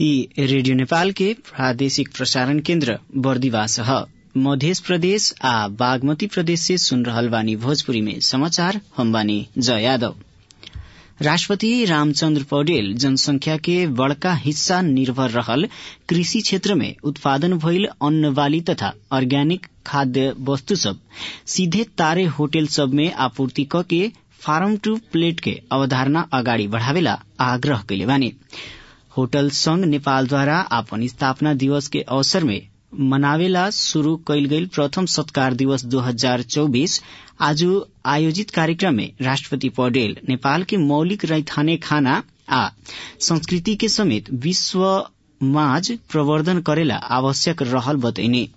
ई रेडियो नेपाल के प्रादेशिक प्रसारण केन्द्र बर्दिवास ह मध्य प्रदेश आ बागमती प्रदेश से सुन रहल बानी भोजपुरी में समाचार हम बानी जय यादव राष्ट्रपति रामचन्द्र पौडेल जनसंख्या के बड़का हिस्सा निर्भर रहल कृषि क्षेत्र में उत्पादन भइल अन्न बाली तथा अर्ग्यानिक खाद्य वस्तु सब सीधे तारे होटल सब में आपूर्ति क के फार्म टू प्लेट के अवधारणा अगाडि बढ़ावेला आग्रह कैले बानी होटल संघ नेपालद्वारा आपन स्थापना दिवस के अवसर में मनावेला शुरू कैल गईल प्रथम सत्कार दिवस 2024 आज आयोजित कार्यक्रम में राष्ट्रपति पौडेल नेपाल के मौलिक रैथाने खाना आ संस्कृति के समेत विश्व माझ प्रवर्धन करेला आवश्यक रहल बतैने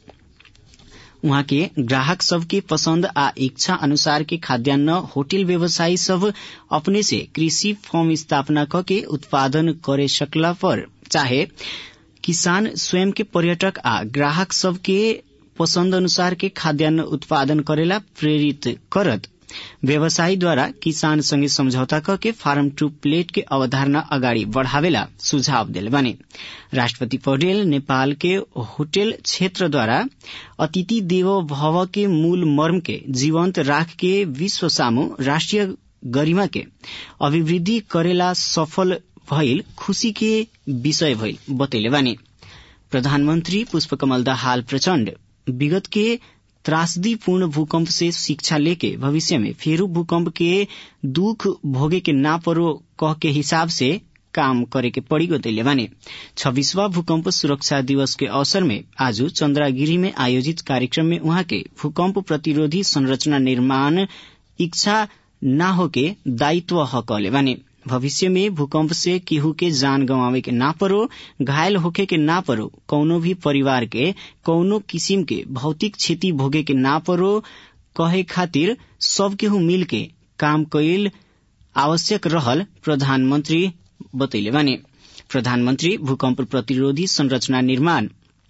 उहाँ के ग्राहक सबके पसंद आ इच्छा अनुसार के खाद्यान्न होटल व्यवसायी सब अपने से कृषि फर्म स्थापना क के उत्पादन करे सकला पर चाहे किसान स्वयं के पर्यटक आ ग्राहक सबके पसंद अनुसार के खाद्यान्न उत्पादन करेला प्रेरित करत व्यवसायी द्वारा किसान संगे समझौता क के फार्म टू प्लेट के अवधारणा अगाडि बढ़ावेला सुझाव दिले बानी राष्ट्रपति पौडेल नेपाल के होटल क्षेत्रद्वारा अतिथि देवो भव के मूल मर्म के जीवन्त राख के विश्व सामू राष्ट्रिय गरिमा के अभिवृद्धि करेला सफल भइल खुशी के विषय भइल बतैले बानी प्रधानमन्त्री पुष्पकमल दाहाल प्रचण्ड विगत के त्रासदीपूर्ण भूकंप से शिक्षा लेके भविष्य में फेरू भूकंप के दुख भोगे के ना परो कह के हिसाब से काम करे के पड़ी बतैले बानी छब्बीसवा भूकंप सुरक्षा दिवस के अवसर में आज चन्द्रागिरी में आयोजित कार्यक्रम में उहाँ के भूकंप प्रतिरोधी संरचना निर्माण इच्छा न होके दायित्व ह कहले बानी भविष्य में भूकंप से केहू के जान गंवावे के ना परो घायल होखे के ना परो कौनो भी परिवार के कौनो किसिम के भौतिक क्षति भोगे के ना परो कहे खातिर सब केहू मिल के काम कैल आवश्यक रहल प्रधानमंत्री बतैले बानी प्रधानमंत्री भूकंप प्रतिरोधी संरचना निर्माण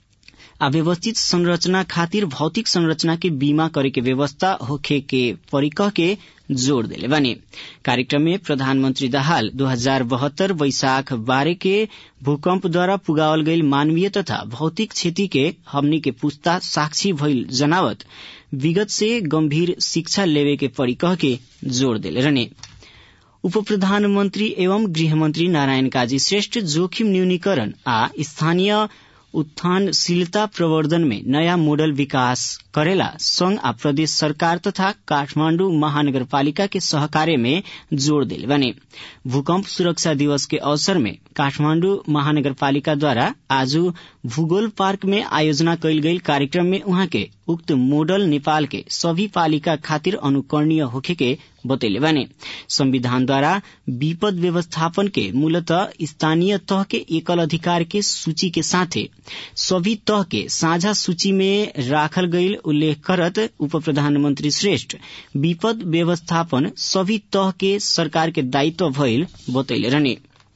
आ व्यवस्थित संरचना खातिर भौतिक संरचना के बीमा करे के व्यवस्था होखे के परिकह के जोड़ दिले बानी कार्यक्रम में प्रधानमंत्री दाहाल दो हजार बहत्तर वैशाख बारह के भूकंप द्वारा पुगावल गईल मानवीय तथा भौतिक क्षति के हमनी के पुस्ता साक्षी भइल जनावत विगत से गंभीर शिक्षा लेवे के परिकह के जोड़ दिले रहने उप प्रधानमंत्री एवं गृहमंत्री नारायण काजी श्रेष्ठ जोखिम न्यूनीकरण आ स्थानीय उत्थानशीलता प्रवर्धन में नयाँ मोडल विकास करेला संघ आ प्रदेश सरकार तथा काठमाण्डु महानगरपालिका के सहकार्य में जोड़ दिल बने भूकंप सुरक्षा दिवस के अवसर में काठमाण्डु महानगरपालिका द्वारा आज भूगोल पार्क में आयोजना कैल गई कार्यक्रम में उहाँ के उक्त मोडल नेपाल के सभी पालिका खातिर अनुकरणीय होखे के बतैले बानी संविधान द्वारा विपद व्यवस्थापन के मूलतः स्थानीय तह के एकल अधिकार के सूची के साथे सभी तह के साझा सूची में राखल गईल उल्लेख करत उप प्रधानमंत्री श्रेष्ठ विपद व्यवस्थापन सभी तह के सरकार के दायित्व भइल बतैले रहने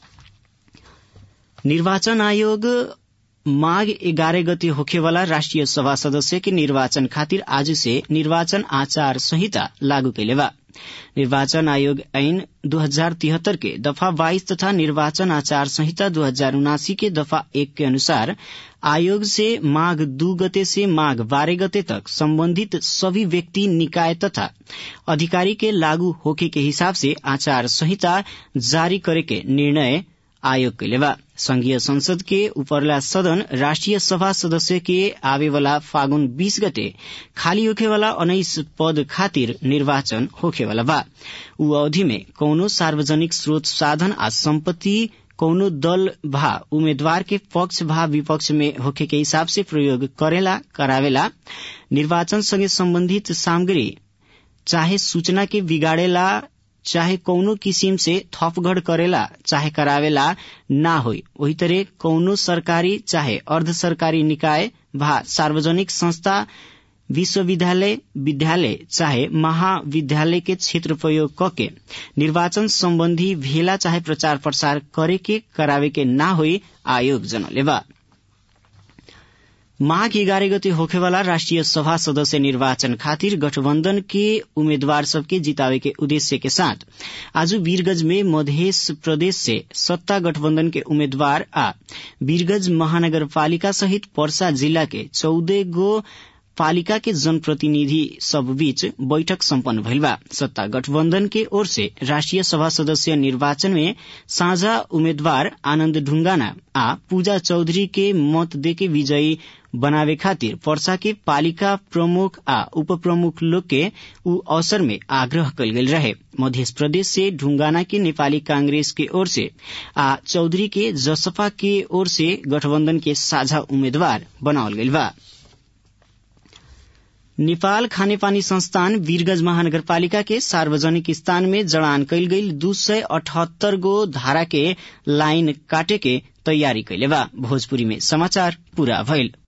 निर्वाचन आयोग माघ एघारह गते होखेवाला राष्ट्रिय सभा सदस्य के निर्वाचन खातिर आज से निर्वाचन आचार संहिता लागू कैले बा निर्वाचन आयोग ऐन दो हजार तिहत्तर के दफा बाईस तथा निर्वाचन आचार संहिता दो हजार उनासी के दफा एक के अनुसार आयोग से माघ दू गते से माघ बारह गते तक संबंधित सभी व्यक्ति निकाय तथा अधिकारी के लागू होके के हिसाब से आचार संहिता जारी करे के निर्णय आयोग के लेवा संघीय संसद के उपरला सदन राष्ट्रिय सभा सदस्य के आवेवाला फागुन बीस गते खाली होखेवाला उन्नाइस पद खातिर निर्वाचन होखेवाला बा उ अवधि में कौनो सार्वजनिक स्रोत साधन आ सम्पत्ति कौनो दल भा उम्मेद्वार के पक्ष भा विपक्ष में होखे के हिसाब से प्रयोग करेला करावेला निर्वाचन संगे संबंधित सामग्री चाहे सूचना के बिगाड़ेला चाहे कौनो किसिम से थपगढ़ करेला चाहे करावेला ना होई वही तरह कौनो सरकारी चाहे अर्ध सरकारी निकाय भा सार्वजनिक संस्था विश्वविद्यालय विद्यालय चाहे महाविद्यालय के क्षेत्र प्रयोग करके निर्वाचन संबंधी भेला चाहे प्रचार प्रसार करे के करावे के ना होई आयोग जनलेबा माघ एघारह गते होखेवाला राष्ट्रिय सभा सदस्य निर्वाचन खातिर गठबन्धन के उम्मेद्वार सबके जितावे के उद्देश्य के साथ आज वीरगंज में मध्य प्रदेश से सत्ता गठबन्धन के उम्मेद्वार आ वीरगंज महानगरपालिका सहित पर्सा जिल्ला के चौदह गो पालिका के जनप्रतिनिधि सब बीच बैठक सम्पन्न भइल बा सत्ता गठबन्धन के ओर से राष्ट्रिय सभा सदस्य निर्वाचन में साझा उम्मेद्वार आनन्द ढुंगाना आ पूजा चौधरी के मत देके विजयी बनावे खातिर पर्सा के पालिका प्रमुख आ उप प्रमुख लोग के उ अवसर में आग्रह कल गेल रहे मध्य प्रदेश से ढुंगाना के नेपाली कांग्रेस के ओर से आ चौधरी के जसपा के ओर से गठबन्धन के साझा उम्मेद्वार बनावल गइल बा नेपाल खानेपानी संस्थान वीरगंज महानगरपालिका के सार्वजनिक स्थान में जड़ान कैल गई दू सय अठहत्तर गो धारा के लाइन काटे के तैयारी कैले बा भोजपुरी में समाचार पूरा भइल